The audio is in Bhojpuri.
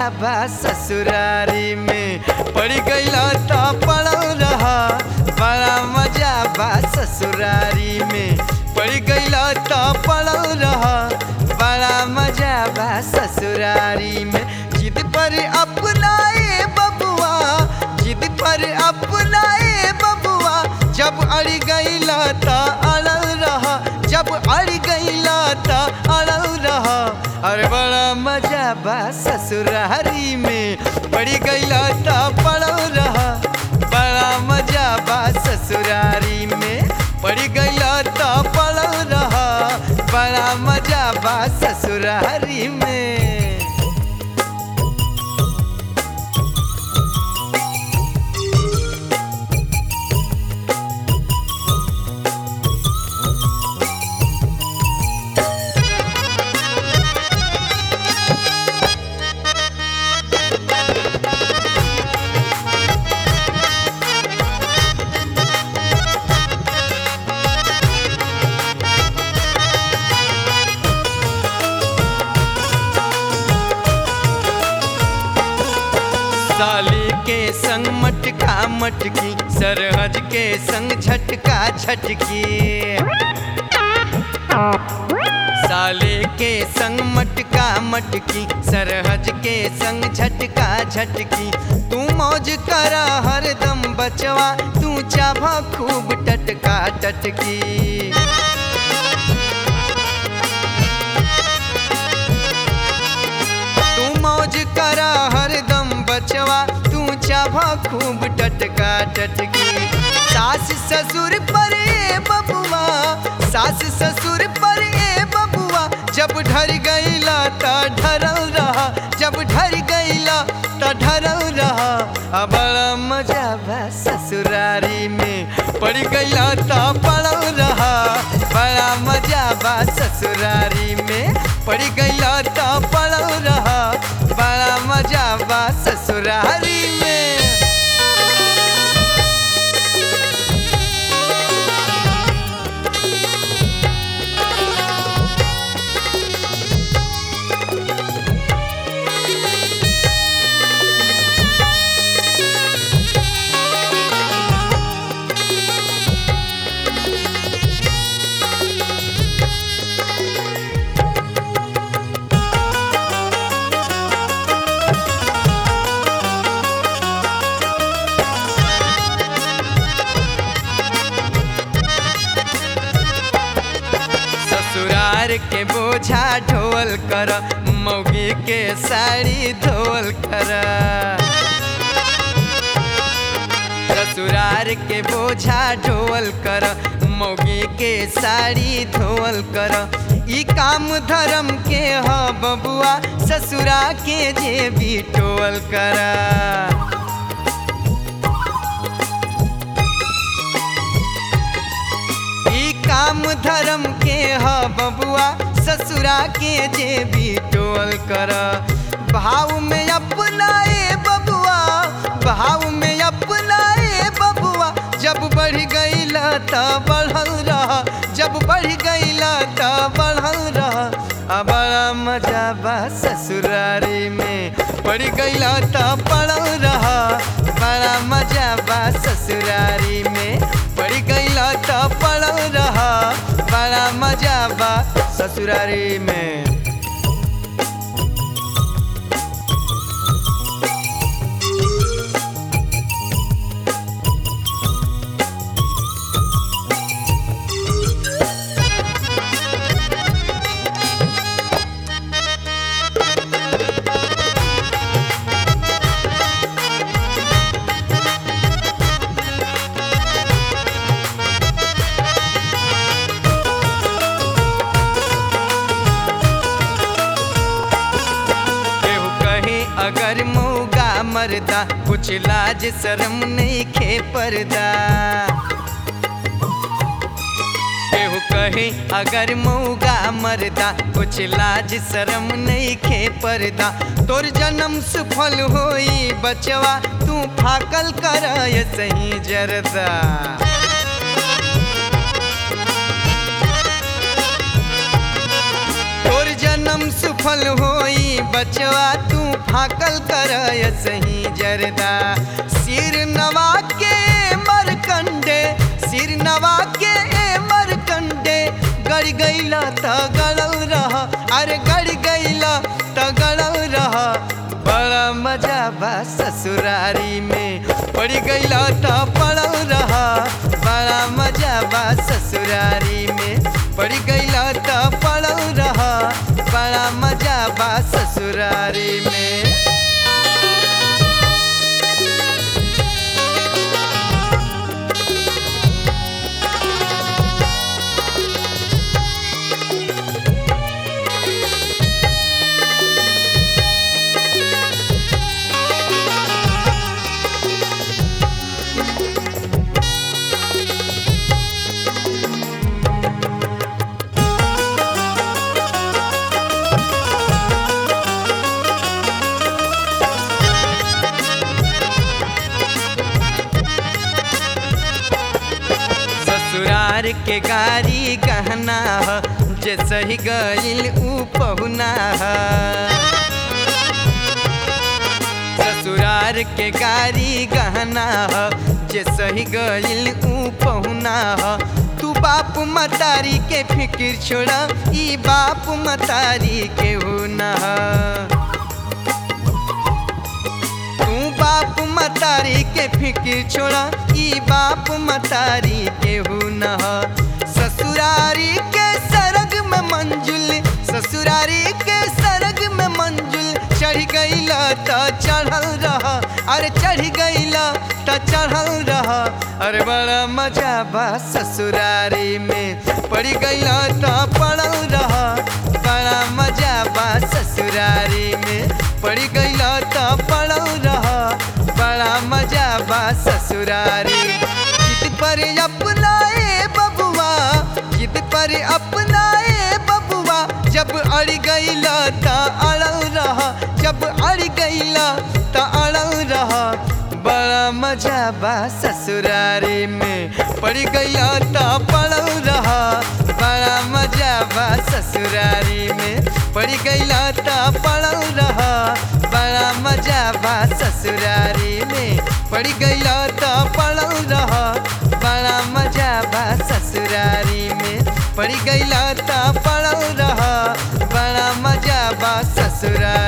मजा बा ससुरारी में पड़ गईला तो पड़ल रहा बड़ा मजा बा ससुरारी में पड़ गईला तो पड़ल रहा बड़ा मजा बा ससुरारी में जिद पर अपनाए बबुआ जिद पर अपनाए बबुआ जब अड़ गईला तो अड़ल रहा जब अड़ गईला तो अड़ल रहा अरे बड़ा मजा बा ससुरारी में पड़ी गईला तो पड़ल रहा बड़ा मजा बा ससुरारी में पड़ी गईला तो पड़ल रहा बड़ा मजा बा ससुरारी में साली के संग मटका मटकी सरहज के संग झटका झटकी साले के संग मटका मटकी सरहज के संग झटका झटकी तू मौज करा हरदम बचवा तू चाभा खूब टटका टटकी तू मौज करा हरदम बचवा तू चाभा खूब टटका टटकी सास ससुर पर ए बबुआ सास ससुर पर ए बबुआ जब ढर गईला त ढरल रहा जब ढर गईला त ढरल रहा आ बड़ा मजा बा ससुरारी में पड़ गईला त पड़ल रहा बड़ा मजा बा ससुरारी में पड़ गईला त पड़ल रहा बड़ा मजा बा ससुरारी में ससुरार के बोझा ढोल कर मौगी के साड़ी धोल कर ससुरार के बोझा ढोल कर मौगी के साड़ी धोल कर ई काम धर्म के ह बबुआ ससुरा के जे भी टोल कर ई काम धर्म के ह बबुआ ससुरा के जे भी टोल कर भाव में अपनाए बबुआ भाव में अपनाए बबुआ जब बढ़ गईला त बढ़ल रहा जब बढ़ गईला त बढ़ल रहा आ बड़ा मजा बा ससुरारी में पड़ गईला त पड़ल रहा बड़ा मजा बा ससुरारी में पड़ गईला त पड़ल रहा बड़ा मजा बा ससुरारी में केहू कहे अगर मऊगा मरदा कुछ लाज शर्म नहीं खे पर्दा केहू कहे अगर मऊगा मरदा कुछ लाज शर्म नहीं खे पर्दा तोर जन्म सफल होई बचवा तू फाकल कर सही जरदा तोर जन्म सफल होई बचवा तू तू फाकल कर सही जरदा सिर नवा के मरकंडे सिर नवा के मरकंडे गड़ गईला त गड़ल रह अरे गड़ गईला त गड़ल रह बड़ा मजा बा ससुरारी में पड़ गईला त पड़ल रह बड़ा मजा बा ससुरारी में पड़ गईला त पड़ल रह बड़ा मजा बा ससुरारी में ससुरार के गारी गहना ह जे सही गईल ऊ पहुना ह ससुरार के गारी गहना ह जे सही गईल ऊ पहुना ह तू बाप मतारी के फिक्र छोड़ा ई बाप मतारी के हो न तू बाप मतारी के फिक्र छोड़ा ई बाप मतारी के हो न ससुरारी के सरग में मंजुल ससुरारी के सरग में मंजुल चढ़ गईला त चढ़ल रह अरे चढ़ गईला त चढ़ल रह अरे बड़ा मजा बा ससुरारी में पड़ गईला त पड़ल रह बड़ा मजा बा ससुरारी में पड़ गईला त पड़ल रह बड़ा मजा बा ससुरारी जिद पर अपनाए बबुआ जिद पर अपनाए बबुआ जब अड़ गईला त अड़ल रह जब अड़ गईला त अड़ल रह बड़ा मजा बा ससुरारी में पड़ गईला त पड़ल रह बड़ा मजा बा ससुरारी में पड़ गईला त पड़ल रह बड़ा मजा बा ससुरारी में पड़ गईला त पड़ल रह बड़ा मजा बा ससुरारी में पड़ गईला त पड़ल रह बड़ा मजा बा ससुरारी